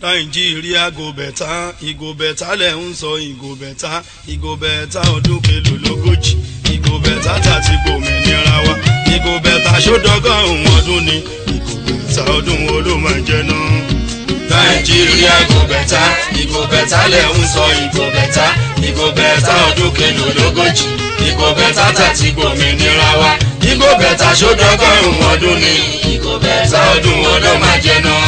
nàìjíríà go bẹ̀tà ìgò bẹ̀tà lẹ̀ ń sọ ìgò bẹ̀tà ìgò bẹ̀tà ọdún kelo lógójì ìgò bẹ̀tà tàti gbòmìnira wa ìgò bẹ̀tà sódọ́gọ́rùn ọdún ni ìgò bẹ̀tà ọdún wo ló máa jẹ náà. nàìjíríà go bẹ̀tà ìgò bẹ̀tà lẹ̀ ń sọ ìgò bẹ̀tà ìgò bẹ̀tà ọdún kelo lógójì ìgò bẹ̀tà tàti gbòmìnira wa ìgò bẹ̀tà sódọ́gọ́rùn ọdún ni ìgò bẹ̀tà ọdún wo ló máa jẹ náà.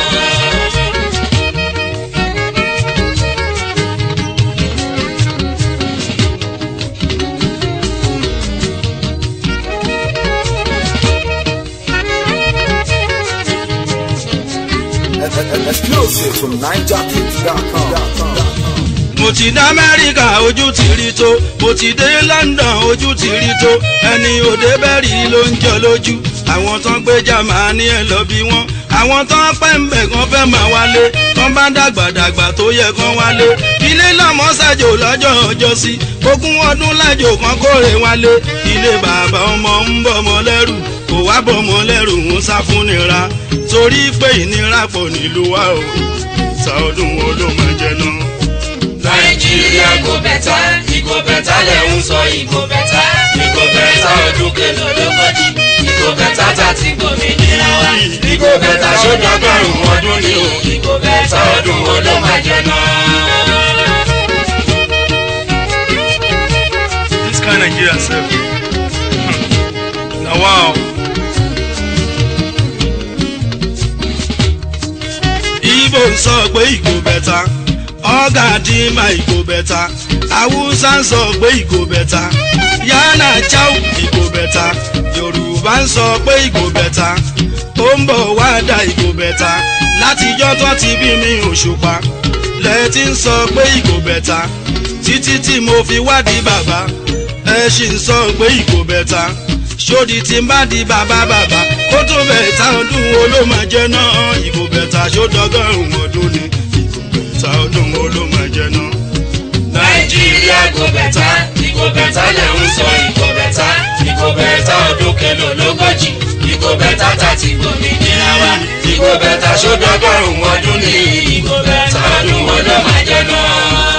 Exclusive from NigerKids.com. mo ti dé amẹ́ríkà ojú ti rí tó mo ti dé london ojú ti rí tó ẹni òde bẹ́rì ló ń jọ lójú àwọn tán gbé jamani ẹ lọ bí wọn àwọn tán pẹ́ ń bẹ̀ kan fẹ́ máa wálé tán bá dàgbàdàgbà tó yẹ kán wálé ilé lọ́mọ ṣàjò lọ́jọ́ ọjọ́ sí ogún ọdún lájò kan kórè wálé ilé bàbá ọmọ ń bọ̀mọ lẹ́rù kò wá bọ̀mọ lẹ́rù ń sá fún nira torí pé ìnira pọ̀ nílùú wa o sa ọdún wo ló máa jẹ náà nàìjíríà kò bẹ̀tà ìgò bẹ̀tà lẹ̀ ń sọ ìgò bẹ̀tà ìgò bẹ̀tà ọdún kẹlò lógójì ìgò bẹ̀tà tàti gbòmìnira wa ìgò bẹ̀tà sódọ́gọ́rùn ọdún ni o ìgò bẹ̀tà ọdún wo ló máa jẹ náà. this kind nigeria sef na wow. ibo ń sọ pé ìgò bẹ̀tà ọ̀gá dìímà ìgò bẹ̀tà haúsá ń sọ pé ìgò bẹ̀tà yánà cháu ìgò bẹ̀tà yorùbá ń sọ pé ìgò bẹ̀tà ó ń bọ̀ wá dá ìgò bẹ̀tà látijọ́ tó ti bí mi òṣùpá lẹ́ẹ̀tí ń sọ pé ìgò bẹ̀tà títí tí mo fi wádìí bàbá ẹ ṣì ń sọ pé ìgò bẹ̀tà ṣódi tí ń bá di bàbá bàbá kó tó bẹ̀tà ọdún wo ló máa jẹ náà ìgò bẹ̀tà ṣódọ́gọ́rùn ọdún ni ìgò bẹ̀tà ọdún wo ló máa jẹ náà. nàìjíríà kò bẹ̀tà ìgò bẹ̀tà lẹ̀ ń sọ ìgò bẹ̀tà ìgò bẹ̀tà ọdún kẹlò lógójì ìgò bẹ̀tà tàti gbòmìnira wa ìgò bẹ̀tà ṣódọ́gọ́rùn ọdún ni ìgò bẹ̀tà ọdún wo ló máa jẹ náà.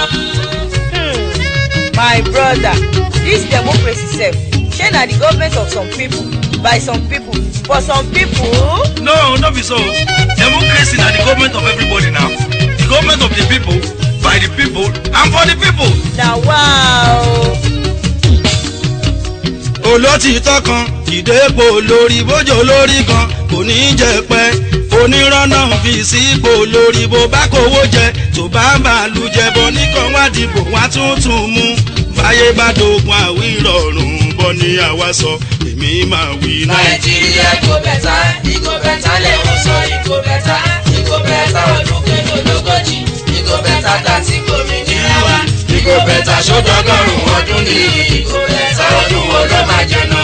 my brother dis democracy sef shey na the government of some people by some people for some people. no no be so democracy na the government of everybody now the government of the people by the people and for the people. na wow. olótìtọ́ kan ìdépò lórí bójó lórí kan kò ní í jẹ pẹ́ onírọ́nà fi sípò lórí bó bá kówó jẹ tó bá bàálù jẹ bọ́ nìkan wá dìbò wá tuntun mú báyé bá dogun àwírọ̀rùn bọ́ ní àwa sọ èmi máa wí náà. nàìjíríà kò bẹ̀tà ìgò bẹ̀tà lè ń sọ ìgò bẹ̀tà ìgò bẹ̀tà ọdún kẹlò lógójì ìgò bẹ̀tà tàti gbòmìnira wa ìgò bẹ̀tà sódọ́gọ́rùn ọdún ni ìgò bẹ̀tà ọdún wo ló máa jẹ náà.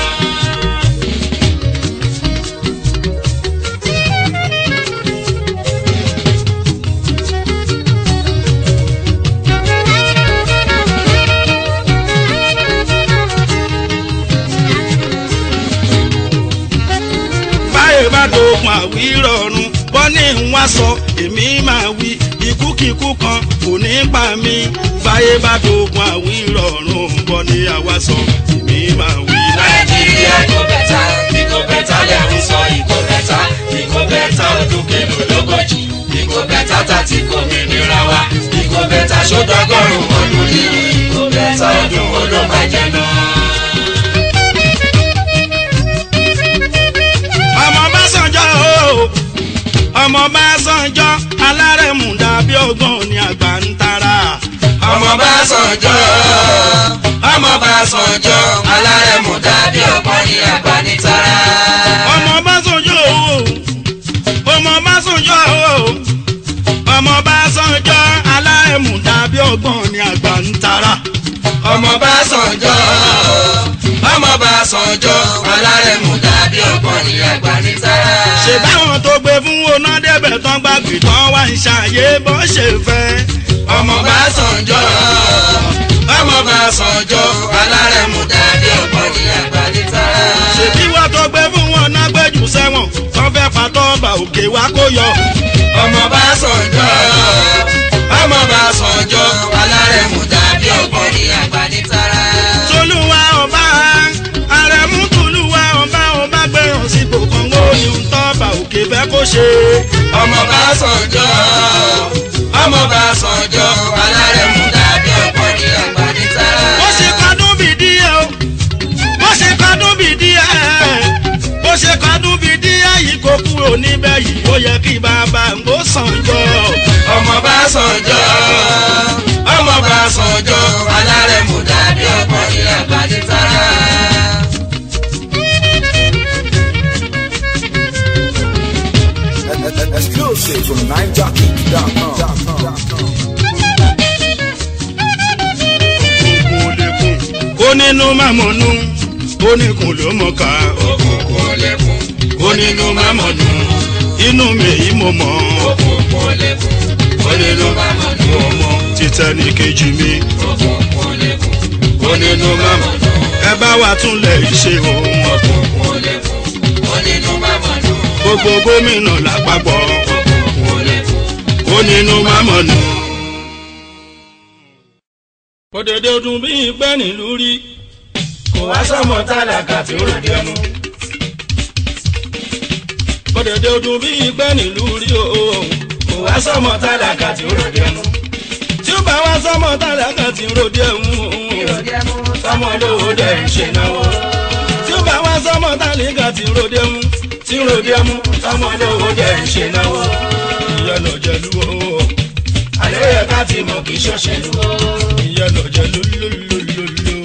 báyé bá dogun àwírọ̀rùn bọ́ ní wá sọ èmi máa wí ikúkíkú kan kò ní pa mí báyé bá dogun àwírọ̀rùn bọ́ ní àwa sọ èmi máa wí. nàìjíríà kò bẹ̀tà ìgò bẹ̀tà lè ń sọ ìgò bẹ̀tà ìgò bẹ̀tà ọdún kẹlò lógójì ìgò bẹ̀tà tàti gbòmìnira wa ìgò bẹ̀tà sódọ́gọ́rùn ọdún ni ìgò bẹ̀tà ọdún wo ló máa jẹ náà. ọmọ bá sànjọ́ o ọmọ bá sànjọ́ alárẹ̀mú dàbí ọgbọ́n ní àgbà ń tara. ọmọ bá sànjọ́ ọmọ bá sànjọ́ alárẹ̀mú dàbí ọgbọ́n ní àgbà ní tara. ọmọ bá sànjọ́ o ọmọ bá sànjọ́ o ọmọ bá sànjọ́ alárẹ̀mú dàbí ọgbọ́n ní àgbà ń tara. ọmọ bá sànjọ́ ọmọ bá sànjọ́ alárẹ̀mú dàbí ọgbọ́n ní àgbà ní tara. ṣe báwọn tó gbé fún oná débẹ̀ tán gbàgbé tán wá ń ṣàyè bó ṣe fẹ́. ọmọ bá sànjọ́ ọmọ bá sànjọ́ alárẹ̀mú dàbí ọgbọ́n ní àgbà ní tara. ṣèbí wọ́n tó gbé fún wọn náà gbẹ́jù sẹ́wọ̀n tán fẹ́ patọ́ ọba òkè wá kó yọ. ọmọ bá sàn ṣe. ọmọ bá sànjọ́ ọmọ bá sànjọ́ alárẹ̀mú dàbí ọ̀pọ̀ ní àgbàdì sára. bó ṣe kadún bí díẹ̀ o bó ṣe kadún bí díẹ̀ bó ṣe kadún bí díẹ̀ yìí kò kúrò níbẹ̀ yìí ó yẹ kí bàbá ń gbó sànjọ́. ọmọ bá sànjọ́ ọmọ bá sànjọ́ alárẹ̀mú dàbí ọ̀pọ̀ ní àgbàdì sára. Exclusive from NineJockey.com. òkùnkùn ò lè kùn kó nínú màmọ́nú ó ní kùn ló mọ̀ ká òkùnkùn ò lè kún ó nínú màmọ́nú inú mi yìí mo mọ̀ òkùnkùn ò lè kún ó nínú màmọ́nú mo mọ̀ títẹ̀ ní kejì mi òkùnkùn ò lè kún ó nínú màmọ́nú ẹ bá wa tún lẹ̀ ṣe òun òkùnkùn ò lè kún ó nínú màmọ́nú gbogbo gómìnà lápapọ̀ òkùnkùn ò lè kún ó nínú màmọ́nú. òdèdè ọdún bíi pẹ́ nílùú rí kò wá sọ́mọ tálákà tí ó ròde ẹnu. òdèdè ọdún bíi pẹ́ nílùú rí o kò wá sọ́mọ tálákà tí ó ròde ẹnu. tí ó bá wá sọ́mọ tálákà tí ó ròde ẹnu sọ́mọ lówó dẹ̀ ń ṣe náwó. tí ó bá wá sọ́mọ tálákà tí ó ròde ẹnu tí ó ròde ẹnu sọ́mọ lówó dẹ̀ ń ṣe náwó. ìyẹn lọ jẹ̀lú o àlẹ́ yẹ ká ti mọ̀ kí ṣọ́ṣẹ́lú o ìyẹn lọ jẹ̀lú lólólólóló.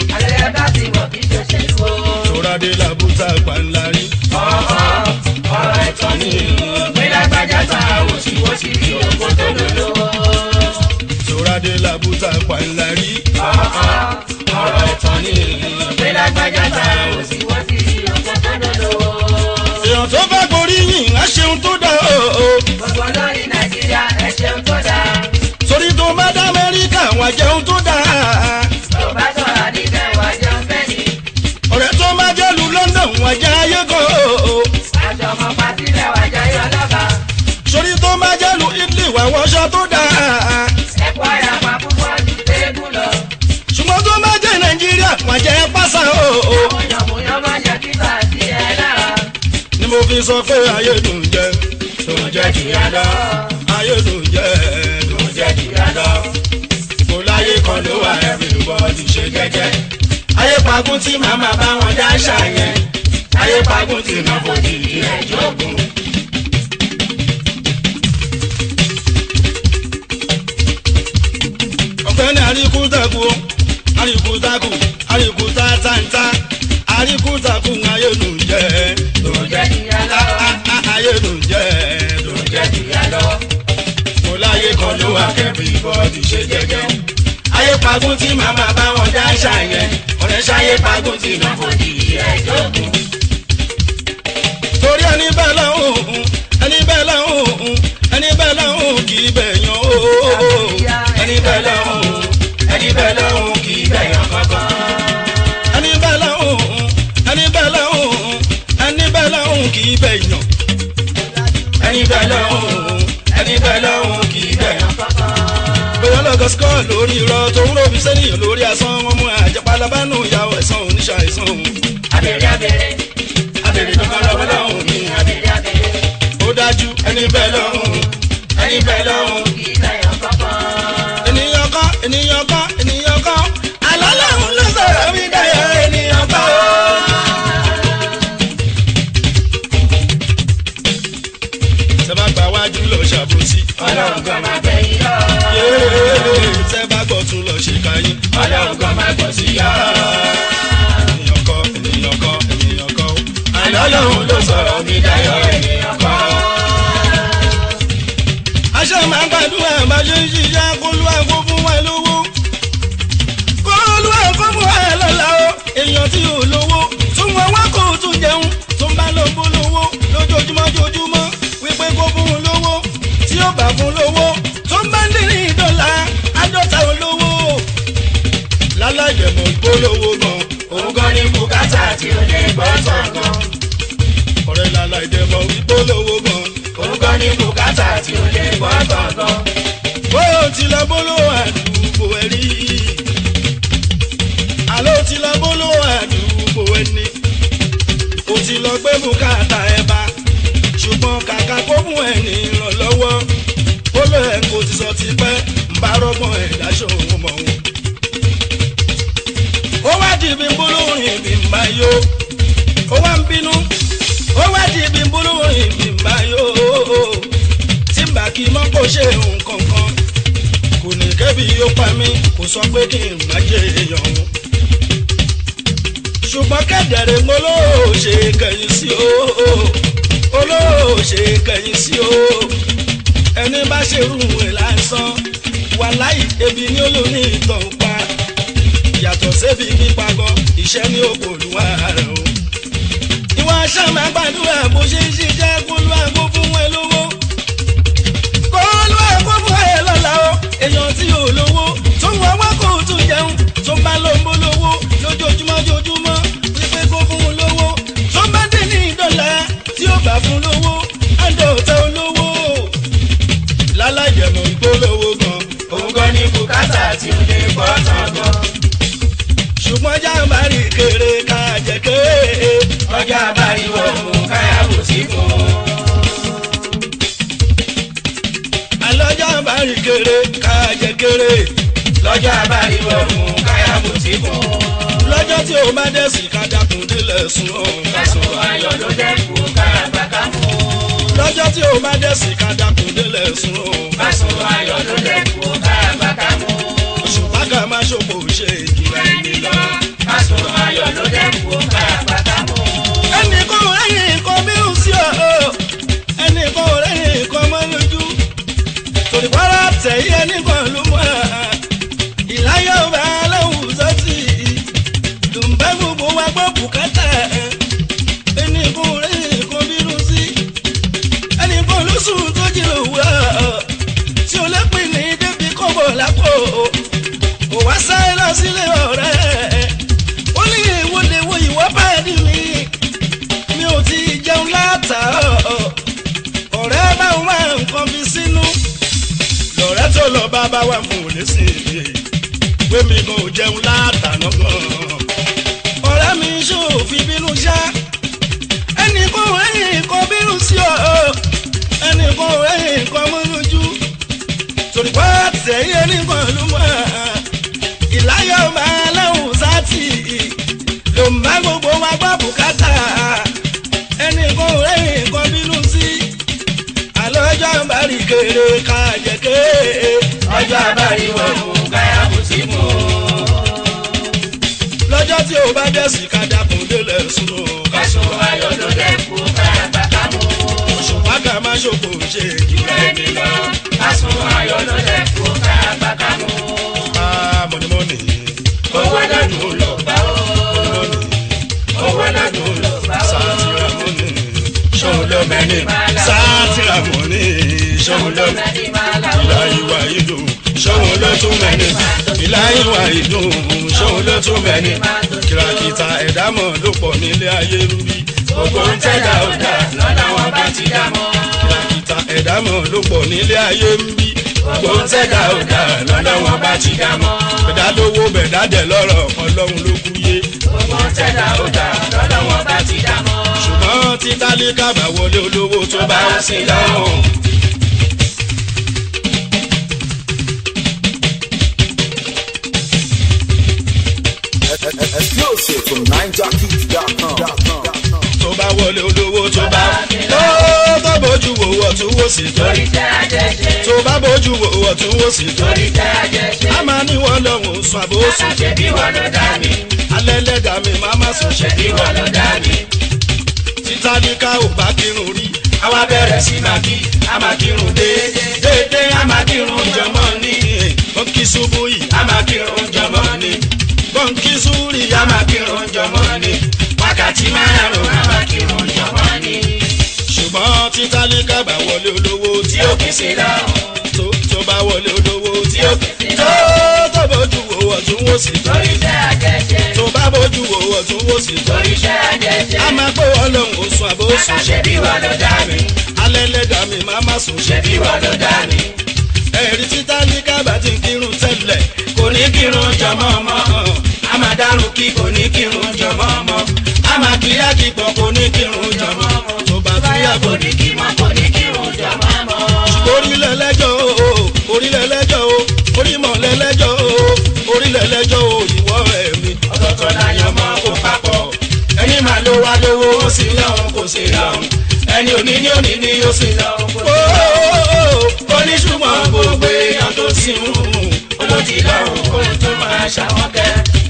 Tòrádé làbúta pàǹlarí. ọ̀rọ̀ ẹ̀tọ́ ni gbẹ́lágbájá ta òsìwọ́sì rí oko tó lòlò. Tòrádé làbúta pàǹlarí. ọ̀rọ̀ ẹ̀tọ́ ni gbẹ́lágbájá ta òsìwọ́sì rí oko tó lòlò. Èèyàn tó bá gorí yìn á ṣeun tó dá o. gbogbo lórí nàìjíríà ẹ ṣeun tó dáa. Torí tó bá dá Amẹ́ríkà wà jẹun tó dá. tó bá sọ̀rọ̀ níbẹ̀ wá jẹun bẹ́ẹ̀ni. Ọ̀rẹ́ tó bá jẹ́lu London wà jẹ́ ayé kan o. àjọ ọmọ pàtílẹ̀ wá jẹ́ ọlọ́ba. Torí tó bá jẹ́lu Italy wà wọṣọ tó dá. ẹ̀kọ́ àyàpá púpọ̀ ju téégún lọ. Ṣùgbọ́n tó bá jẹ́ Nàìjíríà wà jẹ́ pásá o. yànmùyàn máa jẹ́ kíkà sí ẹ lára. Ni mo fi sọ pé ayé dùn jẹ. Dùn jẹ jìyà lọ. Ayé dùn jẹ. Dùn jẹ jìyà lọ. kò láyé kan ló wà everybody ṣe jẹ́jẹ́. ayé pagún tí màmá bá wọn dá ṣàyẹn. ayé pagún tí náà kò di ilẹ̀ jókòó. ọ̀gbẹ́ni àríkútàkù àríkútàkù àríkútàtàntà àríkútàkù ayé ló ń jẹ́. tó jẹ́ kíyà lọ. ayé ló ń jẹ́. tó jẹ́ kíyà lọ. kò láyé kan ló wà everybody ṣe jẹ́jẹ́. ayé pagún tí màmá bá wọn dá ṣàyẹn ọ̀rẹ́ ṣayé pagún tí náà kò di ilẹ̀ jókòó. torí ẹni bẹ́ẹ̀ lọ́hùn ẹni bẹ́ẹ̀ lọ́hùn ẹni bẹ́ẹ̀ lọ́hùn kì í bẹ̀yàn o ẹni bẹ́ẹ̀ lọ́hùn ẹni bẹ́ẹ̀ lọ́hùn kì í bẹ̀yàn kankan. ẹni bẹ́ẹ̀ lọ́hùn ẹni bẹ́ẹ̀ lọ́hùn ẹni bẹ́ẹ̀ lọ́hùn kì í bẹ̀yàn ẹni bẹ́ẹ̀ lọ́hùn ẹni bẹ́ẹ̀ lọ́hùn kì í bẹ̀yàn bóyá lọ́gọ́ skọ́ lórí irọ́ tó ń ròbí sẹ́niyàn lórí asán wọn mú àjẹpálábánú ìyàwó ẹ̀sán oníṣà ẹ̀sán òun. abèrè abèrè abèrè kankan lọ́wọ́ lọ́hùn ní abèrè abèrè. ó dájú ẹni bẹ́ẹ̀ lọ́hùn ẹni bẹ́ẹ̀ lọ́hùn. kì í bẹ̀yàn kankan. ènìyàn kọ́ ènìyàn kọ́ ènìyàn kọ́ àlọ́ lọ́hùn ló sọ̀rọ̀ mí dáyọ̀ ènìyàn kọ́. sẹ́bà gba wájú lọ ṣàbòsí. ọlọ́run kan máa gbẹ̀yìn lọ. yéé sẹ́bà gbọ́ tún lọ ṣèkáyín. ọlọ́run kan máa gbọ̀ sí yá. ènìyàn kọ́ ènìyàn kọ́ ènìyàn kọ́ àlọ́ lọ́hùn ló sọ̀rọ̀ mí dáyọ̀ ènìyàn kọ́. aṣọ máa ń gbàdúrà bá ṣe ń ṣiṣẹ́ kólú àgbo fún wa lówó. kólú àgbo fún wa lọ́la o èèyàn tí ò lówó tún wọn wá kó tún jẹun tó ń bá lọ bó lówó lójoojúmọ́ joojúmọ́ wípé kó fún un lówó tí ó bá fún lówó tó ń bá ń dín ní dọ́là àádọ́ta olówó. lálájẹmọ̀ ìpolówó gan òun gan ni bùkátà tí ó lè gbọ́ tán gan. ọ̀rẹ́ lálájẹmọ̀ ìpolówó gan. òun gan ni bùkátà tí ó lè gbọ́ tán gan. bó o ti lọ bóló àdúgbò ẹ rí àló ti lọ bóló àdúgbò ẹni o ti lọ gbé bùkátà ẹ bá ṣùgbọ́n kàkà kó mú ti sọ ti pẹ́ ń bá rọ́gbọ́n ẹ̀dá ṣòwò mọ̀ wọn. ó wá di ibi gbólóhùn bí ń bá yó ó wá ń bínú ó wá di ibi gbólóhùn bí ń bá yó tí ń bá kí mọ́ kó ṣe nǹkan kan kò ní kẹ́bi yóò pa mí kò sọ pé kí n má jẹ èèyàn òun ṣùgbọ́n kẹ́dẹ̀rẹ́ ń olóòṣè kẹ̀yìn sí o olóòṣè kẹ̀yìn sí o ẹni bá ṣe rú ẹ̀ lásán wà láì ebi ní olóní ìtàn pa yàtọ̀ sébi pípa gan iṣẹ́ ní ògbòlùwà rẹ̀ o. ìwà sàmà gbàdúrà bó ṣe ń ṣiṣẹ́ kó ló àgbo fún ẹ lówó kó ló àgbo fún ẹ lọ́la o èèyàn tí ò lówó tó ń wọ́wọ́ kó tún jẹun tó ń bá ló ń bó lówó lójoojúmọ́ joojúmọ́ wípé kó fún un lówó tó bá dé ní ìdọ́là tí ó bá fún lówó àdó tẹ olówó lálàjẹmọ̀ ìgbólówó gan òun gan ni bùkátà tí ó lè gbọ́ tán gan. ṣùgbọ́n jàǹbá rí kéré ká jẹ kéré ọjà àbáyọ mú káyàwó sí fún un. àlọ́ jàǹbá rí kéré ká jẹ kéré lọ́jà àbáyọ mú káyàwó sí fún un. lọ́jọ́ tí o bá dẹ̀ sí ká dákun délẹ̀ sùn ọ́ ká sùn kásùn ayọ̀ ló dẹ́kun káyàgbá ká mú un. lọ́jọ́ tí o bá dẹ̀ sí ká dákun délẹ̀ sùn ọ́ kásùn ayọ̀ ló dẹ́kun káyàgbá ká mú un. ṣùgbọ́n ká má ṣòfò ṣe ìjìnlẹ̀ ẹni lọ. kásùn ayọ̀ ló dẹ́kun káyàgbá ká mú un. ẹnì kan ò rẹ́yìn nǹkan mírùn sí ọ ẹnì kan ò rẹ́yìn nǹkan mọ́ lójú torí pàrọ̀ tẹ̀yí ẹnì kan ló mọ̀ ìláyọ̀ bá aláwùn sọ́tì dùnbẹ́ gbogbo wa gbọ́ bùkátà ẹnì kan ò rẹ́yìn nǹkan mírùn sí ẹnì kan ló sùn tó jí lòwúrọ̀ tí o lè pín ní débi kọ́bọ̀ lápò kò wá sáré lọ sílé ọ̀rẹ́ ó ní ìwọlé wo ìwọ́ bá dì mí mi ò ti jẹun látàárọ̀ ọ̀rẹ́ bá ń wá nǹkan fi sínú lọ̀rẹ́ tó lọ bá bá wà fún òní sí i pé mi kò jẹun látàná gan ọ̀rẹ́ mi ṣòfin bínú ṣá ẹnì kan ẹ̀yìn kan bínú sí ọ ẹnì kan ẹ̀yìn kan mú lójú torí pé tẹ̀yẹ nìkan ló mọ̀ ìláyọ̀ máa lẹ́hùn sátì ló ń bá gbogbo wa gbọ́ bùkátà ẹnì kan ò rẹ́yìn kan bínú sí àlọ́jọ́ ń bá rí kéré ká jẹ kéré ọjọ́ àbáyọ mú káyàwó sí fún un. lọ́jọ́ tí o bá dẹ̀ sí ká dákun délẹ̀ sùn ó ká kásùn ayọ̀ ló dẹ́kun káyàgbá ká mú un. ṣùgbọ́n ká má ṣòfò ṣe ìjìnlẹ̀ ẹni lọ kásùn ayọ̀ ló dẹ́kun káyàgbá ká mú un. mọ̀nìmọ́nì owó lọ́dún ló bá ó. mọ̀nìmọ́nì owó lọ́dún ló bá ó. sátìrà mọ́nì ṣòun ló mẹ́ni máa là ó. sátìrà mọ́nì ṣòun ló mẹ́ni. lọ́dún máa là ó. ìlà ìwà ìdùn ṣòun ló tún mẹ́ni. ìlà ìwà ìdùn ṣòun ló tún mẹ́ni. kìràkìtà ẹ̀dámọ̀ ló pọ̀ nílé ayé rúbí. gbogbo ń tẹ́jà ó dà lọ́dọ̀ wọn bá ti dá mọ́. kìràkìtà ẹ̀dámọ̀ ló pọ̀ nílé ayé rúbí. gbogbo ń tẹ́jà ó dà lọ́dọ̀ wọn bá ti dá mọ́. bẹ̀dá lówó bẹ̀dá dẹ̀ lọ́rọ̀ ọlọ́run ló kú yé. gbogbo ń tẹ́jà ó dà lọ́dọ̀ wọn bá ti dá mọ́. ṣùgbọ́n tí tálíkà bá wọlé olówó tó bá ń sin lọ́rùn. Exclusive from NineJockey.com. tó bá wọlé olówó tó bá tó tó bójú wo ọ̀tún wò sí tó torí tẹ́ àjẹjẹ. tó bá bójú wo ọ̀tún wò sí tó torí tẹ́ àjẹjẹ. a máa ní wọn lọ́hùn sùn àbóṣù ṣe bí wọn ló dá mi. alẹ́ lẹ́dàá mi máa má sùn ṣe bí wọn ló dá mi. títà ní ká ò bá kírun rí àwa bẹ̀rẹ̀ sí máa kí a máa kírun déédéé. déédéé a máa kírun jọmọ́ ní. bọ́ǹkì ṣubú yìí a máa kírun jọmọ́ ní. bọ́ǹkì súrì a máa kírun jọmọ́ ní. wákàtí márùn-ún a máa kírun jọmọ́ ní. ṣùgbọ́n títà ní ká bá wọlé olówó tí tí ó ó kì í sí lọ́rùn. tó tó bá wọlé olówó tí tí ó ó kì í sí tó lọ́rùn. tó bójú wo ọ̀tún wò sí tó torí tẹ́ àjẹjẹ. tó bá bójú wo ọ̀tún wò sí tó torí tẹ́ àjẹjẹ. a máa pé wọn lọ́hùn sùn àbóṣù ṣe bí wọn ló dá mi. alẹ́ lẹ́dàá mi máa má sùn ṣe ṣe bí wọn ló dá mi. ẹ̀rí títà ní kábà tí ń kírun tẹ́lẹ̀ kò ní kírun jọmọ́ mọ́. a máa dárun kí kò ní kírun jọmọ́ mọ́. a máa kíyà kí pọ̀ kò ní kírun jọmọ́ mọ́. tó bá tún yà kò kò ní kí mọ́ kò ní kírun jọmọ́ mọ́. orílẹ̀ lẹ́jọ́ o sì lọ kò sí lọ. Ooo, oníṣùgbọ́n gbogbo èèyàn tó sì ń hù olójì lọ́rùn kó tó máa ṣàwọn kẹ́.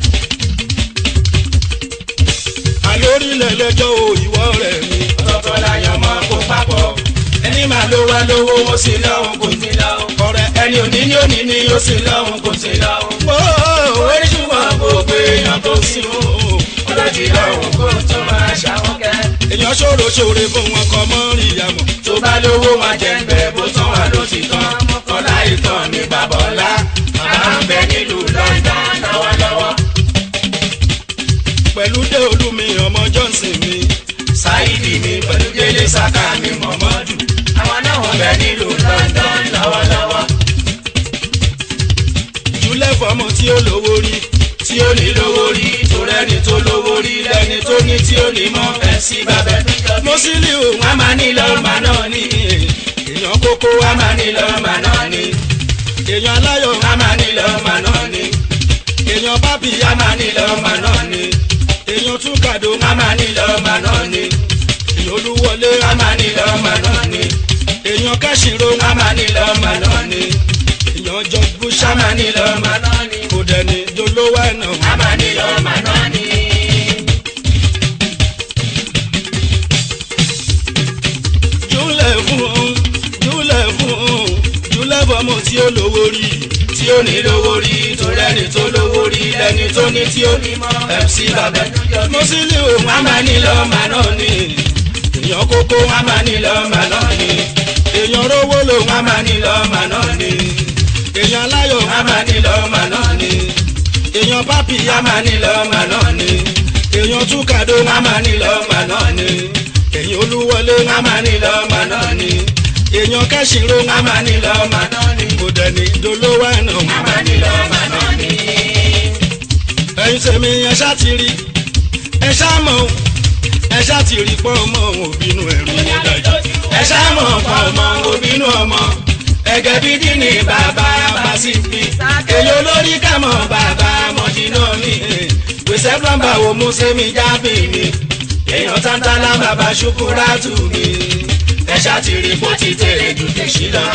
àlórílẹ̀ lẹ́jọ́ o ìwọ rẹ̀ mi. ọ̀tọ̀ọ̀tọ̀ láyọ̀ mọ́ kó papọ̀ ẹni máa ló wá lówó ó sì lọ́hùn kò sí lọ́hùn. ọ̀rẹ́ ẹni òní ní òní ní ó sì lọ́hùn kò sí lọ́hùn. ooo, oníṣùgbọ́n gbogbo èèyàn tó sì ń hù olójì lọ́rùn kó tó máa ṣàwọn kẹ́. èèyàn ṣòro ṣòre fún wọn kọ mọ́ rí ìyàmọ̀. tó bá lówó máa jẹ ń bẹ bó tán wà ló ti tán ọlá ìtàn ní bàbá ọlá bàbá ń bẹ nílùú London lọ́wọ́lọ́wọ́ pẹ̀lú dé olúmi ọmọ johnson mi. Saidi mi pẹ̀lú délé saka mi mọ̀mọ́dù àwọn náà wọ́n bẹ nílùú London lọ́wọ́lọ́wọ́ jùlẹ̀ fọmọ tí ó lówó rí. tí ó ní lówó rí tó rẹ́ni tó lówó rí lẹ́ni tó ní tí ó ní mọ́ ẹ̀ sí bàbá mo sì lè o wọn a máa ní lọ́ọ̀mà náà ní èèyàn kókó wọn wa a máa ní lọ́ọ̀mà náà ní èèyàn aláyọ̀ wọn a máa ní lọ́ọ̀mà náà ní èèyàn bábí wọn a máa ní lọ́ọ̀mà náà ní èèyàn túkàdó wọn a máa ní lọ́ọ̀mà náà ní èèyàn olúwọlé wọn a máa ní lọ́ọ̀mà náà ní èèyàn kẹ́sìnrò wọn a máa ní lọ́ọ̀mà náà ní èèyàn jọ búṣà wọn a máa ní lọ́ọ̀mà náà ní kò dẹni dolówó ẹ̀nà. wọn a máa ní lọ́ọ̀mà náà ní. júlẹ̀ fún un júlẹ̀ fún un júlẹ̀ fọmọ tí ó lówó rí. tí ó ní lówó rí tó rẹ́ni tó lówó rí lẹ́ni tó ní tí ó ní mọ́ MC bàbá mo sì lè o wọn a máa ní lọ́ọ̀mà náà ní èèyàn kókó wọn a máa ní lọ́ọ̀mà náà ní èèyàn rówó lò wọn a máa ní lọ́ọ̀mà náà ní èèyàn aláyọ̀ wọn a máa ní lọ́ọ̀mà náà ní èèyàn bábí wọn a máa ní lọ́ọ̀mà náà ní èèyàn túkàdó wọn a máa ní lọ́ọ̀mà náà ní èèyàn olúwọlé wọn a máa ní lọ́ọ̀mà náà ní èèyàn kẹ́sìnrò wọn a máa ní lọ́ọ̀mà náà ní kò dẹni dolówó ẹ̀nà. wọn a máa ní lọ́ọ̀mà náà ní. ẹ̀yin tèmi ẹ ṣá ti rí ẹ ṣá mọ̀ o, ẹ ṣá ti rí pọ́n ọmọ òun òbínú ẹ̀rù ó dájú. ẹ ṣáàmọ̀ pa ọmọ obìnrin ọmọ ẹgẹ bídí ni bàbá bá sì fi èyí olórí kàmọ́ bàbá mọ̀jìnà mi gbèsè plọ́mbà wo mú sẹ́mi jábì mi èèyàn tántálá bàbá ṣukúrátù mi ẹ ṣàtìrí bó ti tèrè jù tèṣí lọ.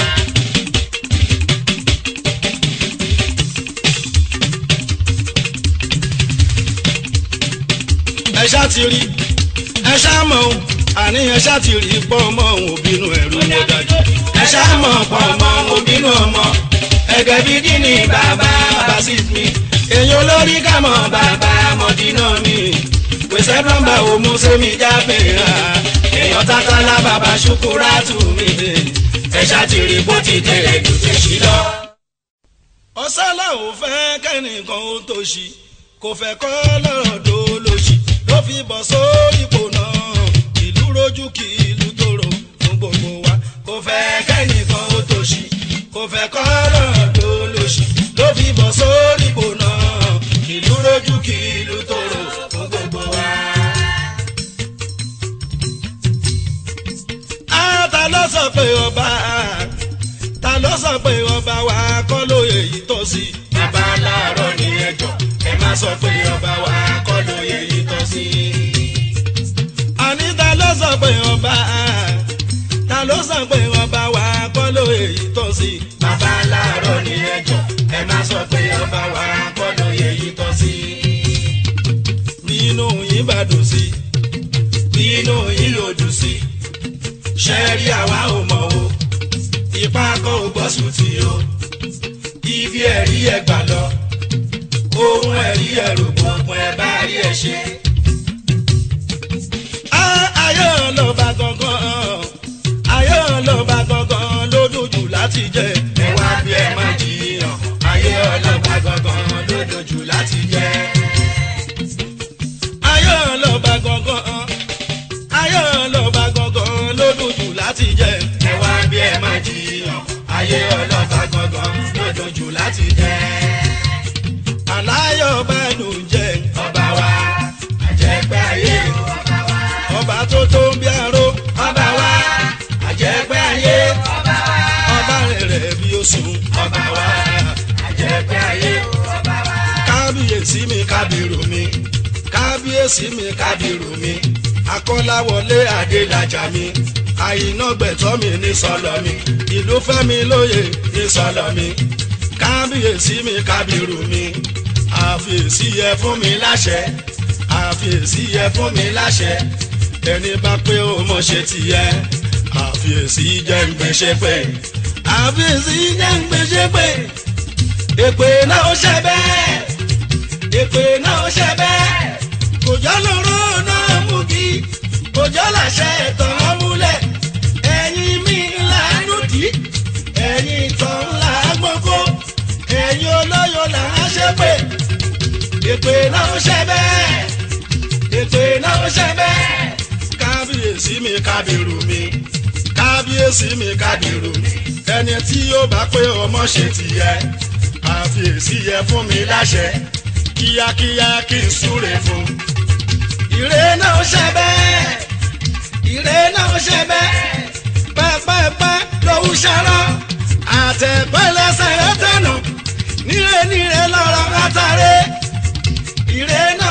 ẹ ṣá ti rí ẹ ṣá mọ̀ o, àní ẹ ṣá ti rí pọ́n ọmọ òun òbínú ẹ̀rù ó dájú. ẹ ṣáàmọ̀ pa ọmọ obìnrin ọmọ ẹgẹ bídí ni bàbá bá sì fi èyí olórí kàmọ́ bàbá mọ̀jìnà mi gbèsè plọ́mbà wo mú sẹ́mi jábì rà èèyàn tántálá bàbá ṣukúrátù mi ẹ ṣàtìrí bó ti tèrè jù tèṣí lọ. ọ̀sálà ò fẹ́ kẹ́nìkan ó tó ṣì kò fẹ́ kọ́ lọ́rọ̀ tó lóṣì ló fi bọ̀ sórí ipò náà ìlú rojú kí ìlú tòrò fún gbogbo wa kò fẹ́ kẹ́nìkan ó tó ṣì kò fẹ́ kọ́ lọ́rọ̀ tó lóṣì ló fi bọ̀ sórí ipò náà ìlú rojú kí ìlú tòrò fún gbogbo wa. á ta ló sọ pé ọba ta ló sọ pé ọba wa kọ́ lóye yìí tó sí. bàbá láàárọ̀ ní ẹjọ́ ẹ má sọ pé ọba wa kọ́ lóye yìí tọ́ sí. àní ta ló sọ pé ọba ta ló sọ pé ọba wa kọ́ lóye yìí tó sí. bàbá láàárọ̀ ní ẹjọ́ ẹ má sọ pé ọba wa kọ́ lóye yìí tọ́ sí. bínú yín bá dùn sí. bínú yín ló dùn sí. ṣẹ́ẹ́rì àwa ò mọ̀ o ipá kọ́ ò gbọ́ sùn tí o ibi ẹ̀rí ẹ̀ gbà lọ ohun ẹ̀rí ẹ̀ rò gbọ̀ngbọ̀n ẹ̀ bá rí ẹ̀ ṣe. á ayé ọlọ́ba gangan ayé ọlọ́ba gangan ló dùn jù láti jẹ. ẹ wá bí ẹ má jiyàn ayé ọlọ́pàá gangan ló dojú láti jẹ́. ayé ọlọ́ba gangan ayé ọlọ́ba gangan ló dùn jù láti jẹ. ẹ wá bí ẹ má jiyàn ayé ọlọ́pàá gangan ló dojú láti jẹ́. aláyọ̀ bá dùn jẹ. ọba wa àjẹpẹ́ ayé ọba tó tó ń bí aró. ọba wa àjẹpẹ́ ayé ọba rẹ̀ rẹ̀ bí ó sùn. ọba wa àjẹpẹ́ ayé kábíyèsí mi kábírù mi kábíyèsí mi kábírù mi akọ́láwọlé adélájà mi àyìnà gbẹ̀tọ́ mi ní sọlọ mi ìlú fẹ́mi lóye ní sọlọ mi kábíyèsí mi kábírù mi àfiyèsí yẹ fún mi láṣẹ àfiyèsí yẹ fún mi láṣẹ ẹni bá pé ó mọ̀ ṣe tìyẹ àfiyèsí jẹ́ ń gbèsè pé àfiyèsí jẹ́ ń gbèsè pé èpè náà ó ṣe bẹ́ẹ̀ èpè náà ó ṣe bẹ́ẹ̀ kò jọ́ lóró náà mú kí kò jọ́ làṣẹ ẹ̀tàn án múlẹ̀ ẹ̀yin mi là ń lòdì ẹ̀yin ìtàn là ń gbọ́kọ́ ẹ̀yin olóyò là ń ṣépè èpè náà ó ṣe bẹ́ẹ̀ èpè náà ó ṣe bẹ́ẹ̀ kábíyèsí mi kábírù mi kábíyèsí mi kábírù mi ẹni tí yóò bá pé ọmọ ṣe tìyẹ àfiyèsí yẹ fún mi láṣẹ kíákíá kí n súre fún. ìrè náà ó ṣe bẹ́ẹ̀ ìrè náà ó ṣe bẹ́ẹ̀ pẹ́pẹ́pẹ́ lòún ṣarọ́ àtẹ̀pẹ́ lẹ́sẹ̀ rẹ̀ tẹ̀nù níre níre lọ́rọ̀ látàrí ìrè náà